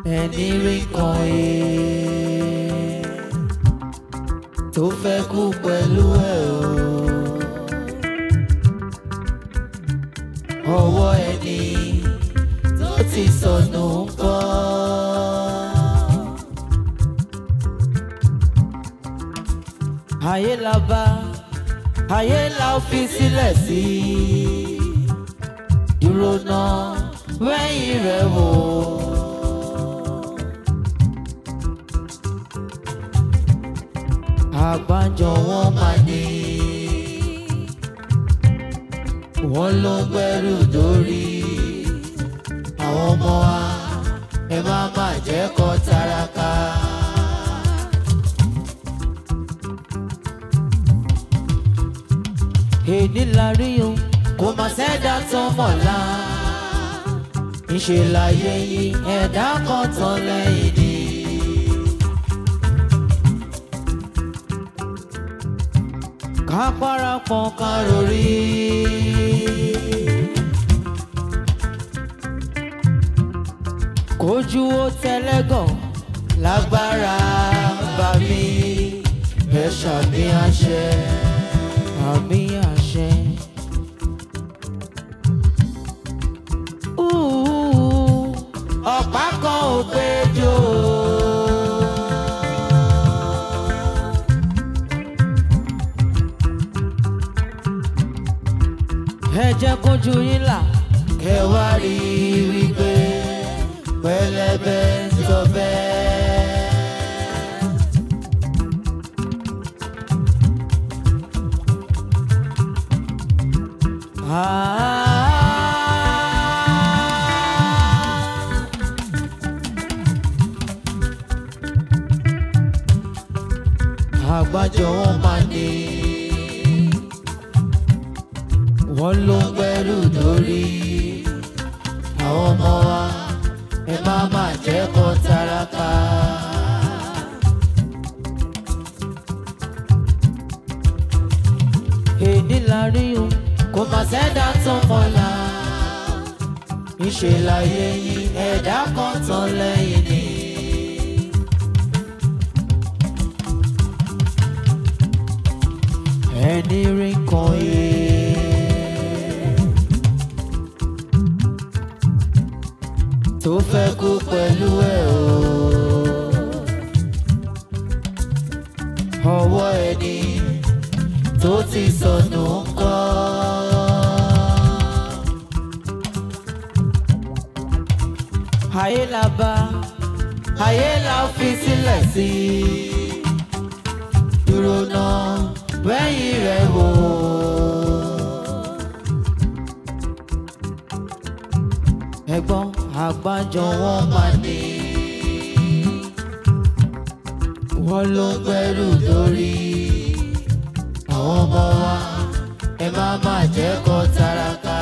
ẹni rí kan ee tó fẹ́ kú pẹ̀lú ẹ̀ o ọwọ́ ẹni tó ti sọnù ń kọ́. ayé la bá ayé la ó fi sílẹ̀ sí dúró náà wẹ́yìn rẹ̀ wò. àgbájọ wọn máa ní wọn ló ń gbẹ́rù dórí àwọn ọmọ wa ẹ má má jẹ́ kó tálákà. èdè la rí o kò má sẹ́dá tó mọ̀lá ńṣe láyé yìí ẹ̀dá kan tán lẹ́yìn ni. ká parapọ̀ ká rori. kójú ó tẹlẹ́gàn lágbára bá mi ẹ ṣàmì àṣẹ àmì àṣẹ. Ooh, ọ̀pá kan ò péjọ. ẹ jẹ́ kójú yín là kẹ́ wá rí i wípé pẹlẹbẹ ń sọ bẹ́ẹ̀. Ah. àgbájọ wọn máa ní wọn ló ń gbẹrù dórí àwọn ọmọ wa ẹ má má jẹ́ kó tálákà. èdè la rí o kò má sẹ́dá tó mọ̀lá ìṣe láyé yìí ẹ̀dá kan tán lẹ́yìn ni. ẹni rí kan yé. tó fẹ́ kú pẹ̀lú ẹ̀ o. ọwọ́ ẹni tó ti sọnù ń kọ́. ayé la bá ayé la fi sílẹ̀ sí dúró náà wẹ́yìn rẹ̀ wò. ẹ̀gbọ́n àgbájọ wọn máa ní. wọ́n ló ń gbẹ́rù lórí àwọn ọmọ wa ẹ má má jẹ́ kó tálákà.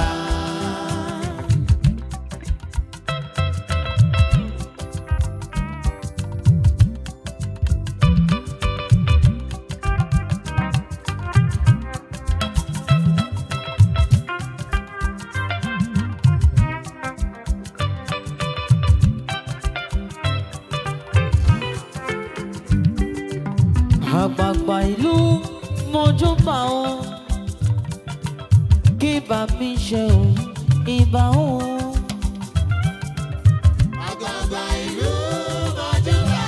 àgbààgbà ìlú mojúbà o kí bá mi ṣe o ìbà o. Àgbààgbà ìlú mọ̀júbà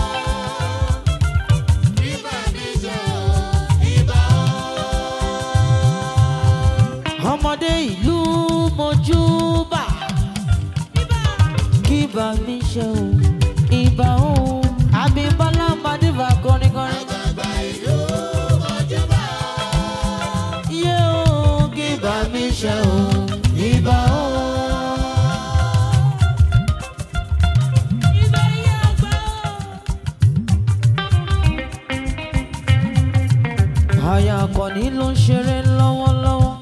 ibà mi jẹ́ o, ibà o. ọmọdé ìlú mojúbà kí bá mi ṣe o ìbà o. àbíbọ́lá madiva kọrinkọrin. Àgbààgbà ìlú mọ̀júbà yé o kí bá mi ṣe o ìbà o. Aya akọni ló ń ṣeré lọ́wọ́lọ́wọ́.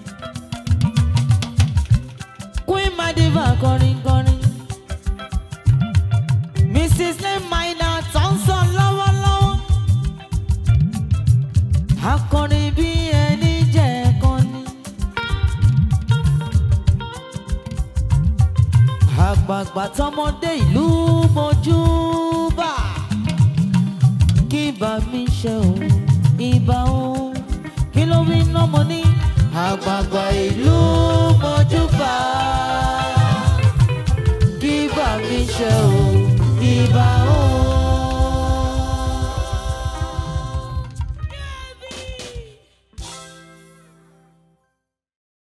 Queen Madiva kọrin kọrin. Mrs. Lemaina tó ń sọ lọ́wọ́lọ́wọ́. Akọrin bí ẹni jẹ́ kọ́ni. àgbààgbà àtọmọdé ìlú mojúbà kí bá mi ṣe o ìbà o kí ló wí náà mo ní àgbààgbà ìlú mojúbà kí bá mi ṣe o ìbà o.